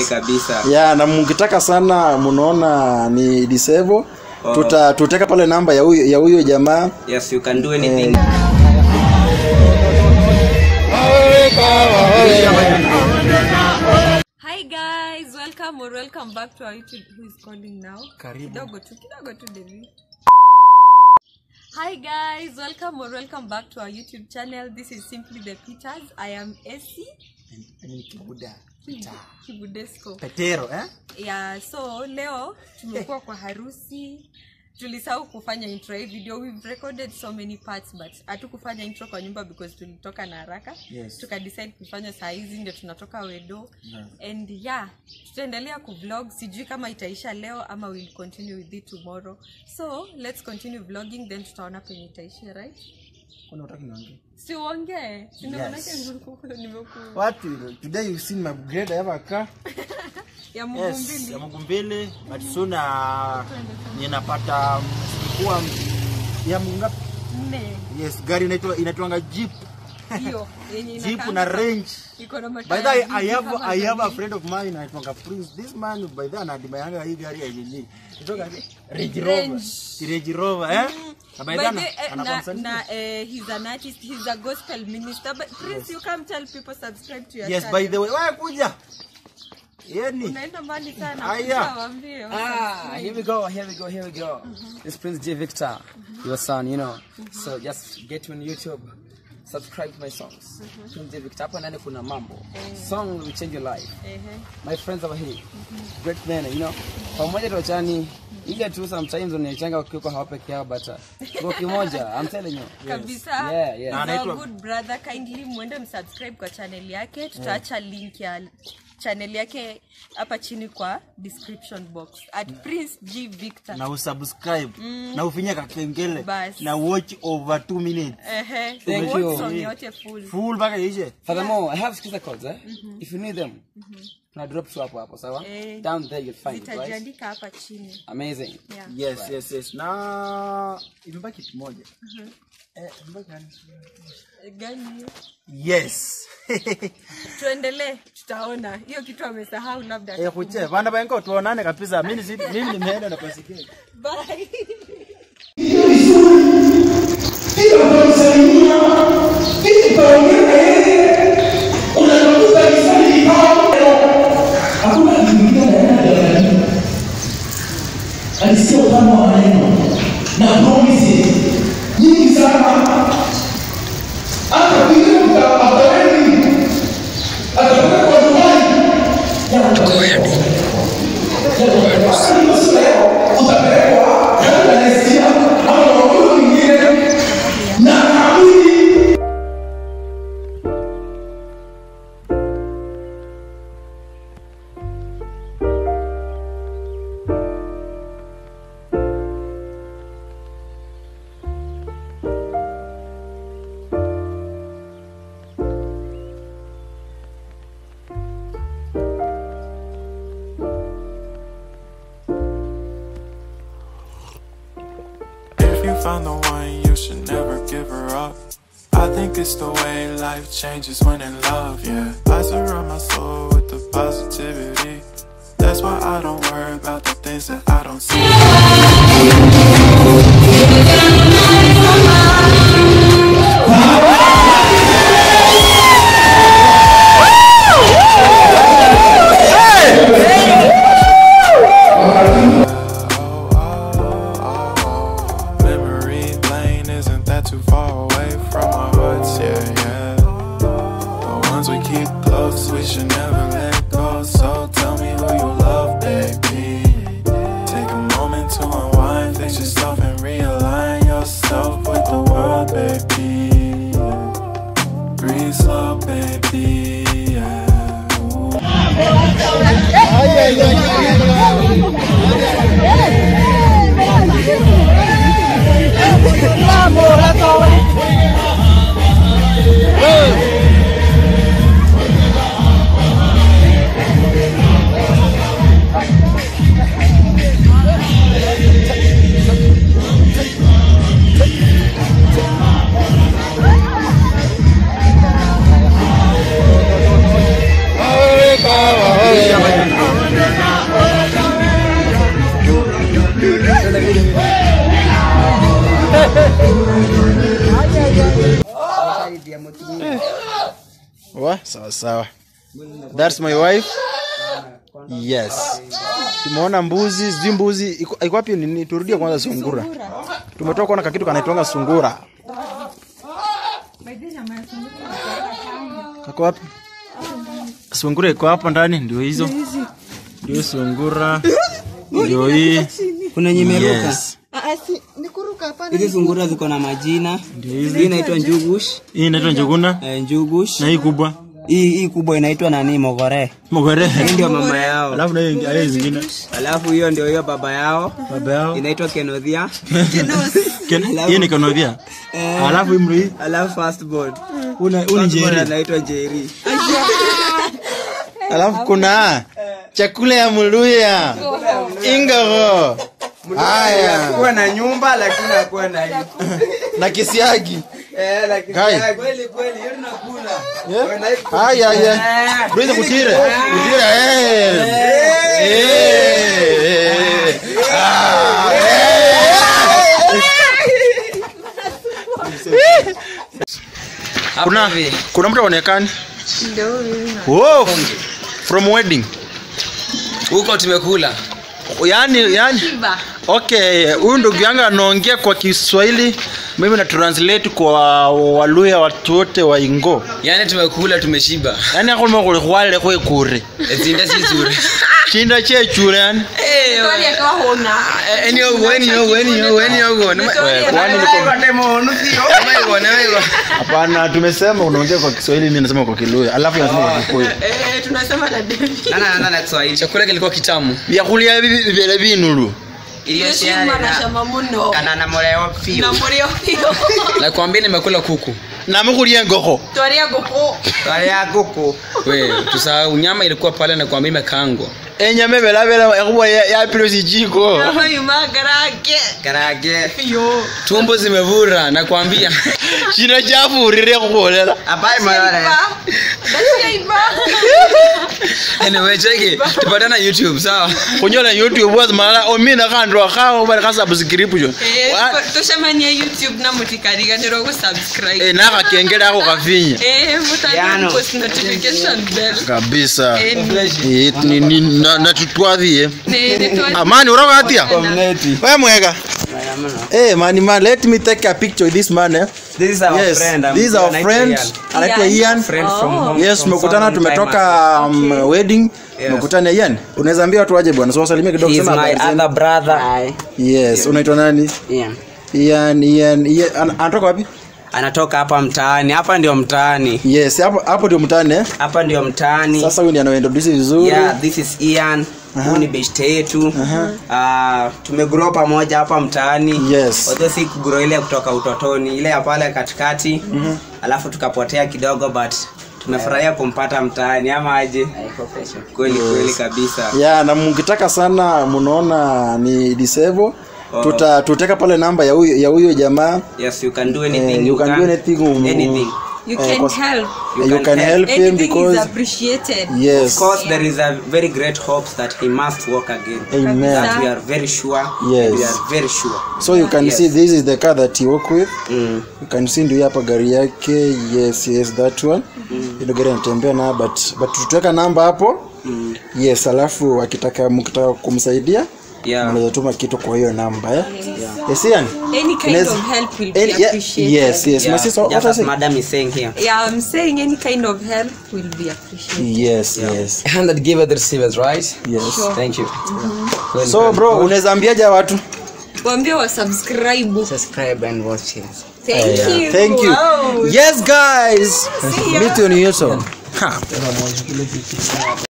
kweli kabisa ya na mkitaka sana mnaona ni disable Oh. tuta tuteka pale namba ya huyo ya huyo jamaa yes you can do anything Hi guys, welcome or welcome back to our YouTube. Who is calling now? Karibu. Kidogo tu, kidogo tu Devi. Hi guys, welcome or welcome back to our YouTube channel. This is Simply the Peters. I am Essie Kibudesco. petero eh Yeah, so leo tumekuwa kwa harusi. Tulisahau kufanya intro hii video. We've recorded so many parts but hatukufanya intro kwa nyumba because tulitoka na haraka. Yes. Tukadecide kufanya saa hizi ndio tunatoka Wedo. And yeah, tutaendelea kuvlog. Sijui kama itaisha leo ama we'll continue with it tomorrow. So, let's continue vlogging then tutaona penye itaishia, right? kuna utaki niongee Si uongee. Si ndio Yes. manake nimeku nimeku what today you seen my grade ever car ya Mungu yes mbili. ya Mungu mbili but soon uh, ninapata kuwa ya Mungu ngapi? Nne. yes gari inaitwa inaitwanga jeep Hiyo yenye jeep inakaa na range iko na by mataya the way, I mingi have kama I have a gari. friend of mine anaitwanga Prince this man by the way anadimayanga hii gari ya nini itoka Range Range. Rover Range Rover eh na by By the the, way eh, ana na, consent na eh, he's an artist he's a gospel minister but Prince you come tell people subscribe to your yes channel by the way wewe kuja yani unaenda mbali sana Aya. kuja waambie Ah, here we go, here we go, here we go. This Prince J Victor, your son, you know. So just get on YouTube, subscribe to my songs. Prince J Victor, hapa ndani kuna mambo. Song will change your life. Ehe. My friends over here, great men, you know. Pamoja tuachani, ile tu sometimes unaichanga ukiwa hawa peke yao but uh, kwa kimoja, I'm telling you. kabisa Yeah, yeah. He's Na our anaitwa- good brother kindly mwende msubscribe kwa channel yake tutaacha link ya channel yake hapa chini kwa description box at Prince G Victor na usubscribe na ufinye kakengele Basi. na watch over 2 minutes ehe Thank Watch you. song yote full full mpaka ishe Furthermore, I have skiza codes, eh? If you need them, na drop tu hapo hapo, sawa? Eh. Down there you'll find it, right? zitajiandika hapa chini Amazing. yeah. yes yes yes na imebaki kitu moja eh imebaki nani? gani hiyo yes tuendelee tutaona hiyo kitu amesahau labda eh kuche bana bengo tuonane kabisa mimi si- mimi nimeenda na pasikia Bye. alisikia utamu wa maneno na promises nyingi sana hata vile mtaweni atapelekwa nyumbani utapelekwa labda Palestina ama maeneo mengine na naamini If you found the one, you should never give her up. I think it's the way life changes when in love, yeah. I surround my soul with the positivity. That's why I don't worry about the things that I don't see. Memory lane isn't that too far away from our hearts, yeah, yeah. The ones we keep close, we should never let go. So tell me who you love, baby. Take a moment to unwind, fix yourself and realign yourself with the world, baby. Breathe slow, baby. Yeah. Ooh. wa sawa sawa that's my wife yes tumeona mbuzi sijui mbuzi iko iko wapi nini turudie kwanza sungura tumetoka kuona kakitu kanaitwanga sungura kako wapi sungura iko hapo ndani ndio hizo ndio sungura ndio hii kuna nyemeruka yes. hizi sungura ziko na majina Ndio hizi. hii inaitwa njugush hii inaitwa njuguna eh, njugush na hii kubwa hii hii kubwa inaitwa nani mogore mogore hii ndio mama yao alafu na hiyo ingi- hiyo zingine alafu hiyo ndio hiyo baba yao baba yao inaitwa kenodhia Ken- hii ni kanodhia alafu imri alafu firstborn una uni Firstborn njeri anaitwa jeri alafu kuna chakula ya muluya ingogo haya kuwa na nyumba lakini hakuwa na hii na kisiagi eh lakini Kai. kweli kweli hiyo tunakula Yeah. haya haya tuweze kutire kutire eh eh Ah, eh. kuna kuna mtu aonekani Wow, from wedding huko tumekula yani yani okay huyu ndugu yangu anaongea kwa kiswahili mimi na translate kwa waluya watu wote wa ingo yani tumekula tumeshiba yani akulima kulikhwalile khwekure zinda sizuri chinda chechure yani hapana tumesema unaongea kwa kiswahili mi nasema kwa kiluya alafu nasema kwa kikuyu chakula kilikuwa kitamu vyakulia hivi vile vinulu kana mureo pio nakwambia nimekula kuku namukhulia engokho ya kuku we tusahau nyama ilikuwa pale nakwambia imekaangwa enyama evelavela ekhuwa yapilo sichiko karage tumbo zimevura nakwambia chino chafurire khukholela apai malale anyway cheki tupatana youtube sawa khunyola youtube wazimalala omina khandwa khawo bali khasubscription tushamanye youtube namutikariganira okusubscribe Eh, nakhakengele akho khafinya Eh, mutandika Yano. post notification bell kabisa Eh, Eh, ni- ni- na- natutwathie ne- netwa- amani uroko atia community we mwega Eh, man, man, let me take a picture with this man eh. this is our yes, friend I'm this is our anaitwa friend Ian. anaitwa Ian. Ian. friend from home yes from tumekutana some time tumetoka um, wedding Yes. tumekutana Ian unaweza ambia watu waje bwana so wasalimie kidogo He is sema my habari zenu. other brother yes unaitwa nani Ian. Ian Ian Ian An- anatoka wapi anatoka hapa mtaani hapa ndio mtaani yes hapo hapo ndio mtane eh? hapa ndio mtaani sasa huyu ndiye anaintroduce vizuri yeah, this is Ian huu ni beshte yetu uh, tumegrow pamoja hapa mtaani Yes. although si kugrow ile kutoka utotoni ile ya pale katikati alafu tukapotea kidogo but tumefurahia kumpata mtaani ama aje kweli kweli kabisa yeah na mkitaka sana mnaona ni disable Oh. tuta tuteka pale namba ya huyo ya huyo jamaa yes you can do anything Eh, you can do anything, um, anything you Eh, can cause- help you, can can help. help him anything is because appreciated yes of course there is a very great hopes that he must walk again Amen. that we are very sure Yes. and we are very sure so you can Yes. see this is the car that he work with mm. you can see ndio hapa gari yake yes yes that one ile gari anatembea na but but tutaweka namba hapo Mm. yes alafu akitaka mkitaka kumsaidia yeah mnaweza tuma kitu kwa hiyo namba eh yes Ian any kind Unaweza- of help will be Any- yeah, appreciated yes yes yeah, my sister what just I as say madam is saying here yeah i'm saying any kind of help will be appreciated yes yes hand that give the receivers right yes thank you so bro unaweza ambiaje watu waambie wa subscribe subscribe and watch it thank you thank you Wow. yes guys meet you on youtube ha